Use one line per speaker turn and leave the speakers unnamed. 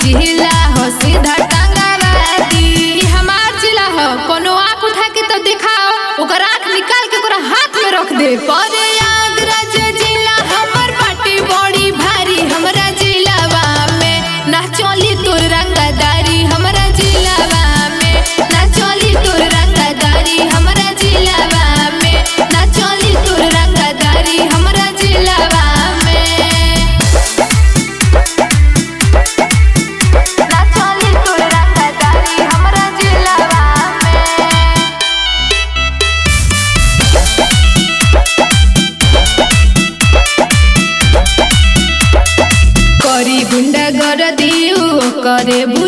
जिला हो सीधा टंगावादी ई हमार जिला हो कोनो आंख उठा के तो दिखाओ ओकर आंख निकाल के ओकरा हाथ में रख दे परे आगराज जिला हमर पार्टी बड़ी भारी हमरा जिलावा में ना चली तोर रंगदारी हमरा जिलावा में ना चली तोर रंगदारी हमरा जिलावा में ना चली तोर रंगदारी हमरा जिलावा में ना चली तोर रंगदारी हमरा जिलावा में करी गुंडा कर दियो करे